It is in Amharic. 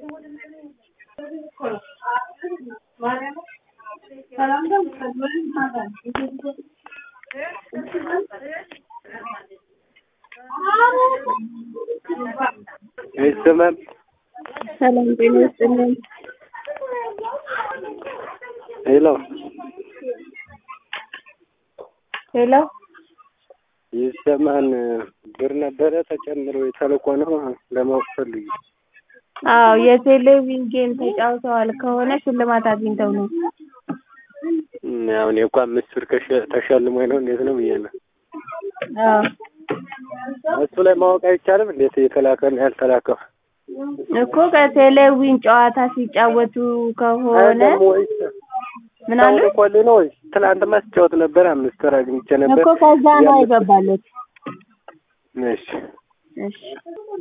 አይሰማም። ሰላም ጤና ይስጥልን። ሄሎ ሄሎ ይሰማን። ብር ነበረ ተጨምሮ የተልኮ ነው ለማወቅ ፈልጊ። አዎ የቴሌቪዥን ጌም ተጫውተዋል ከሆነ ሽልማት አግኝተው ነው። እም፣ ያው እኔ እኮ አምስት ብር ከሸ- ተሸልሞኝ ነው እንዴት ነው ብዬ ነው። አዎ እሱ ላይ ማወቅ አይቻልም እንዴት የተላከና ያልተላከው? እኮ ከቴሌቪዥን ጨዋታ ሲጫወቱ ከሆነ ደግሞ ወይስ ምን አለ ሰው ልኮልህ ነው ወይስ ትናንትማ ስጫወት ነበር አምስት ብር አግኝቼ ነበር። እኮ ከዛ ነው አይገባለት። እሺ እሺ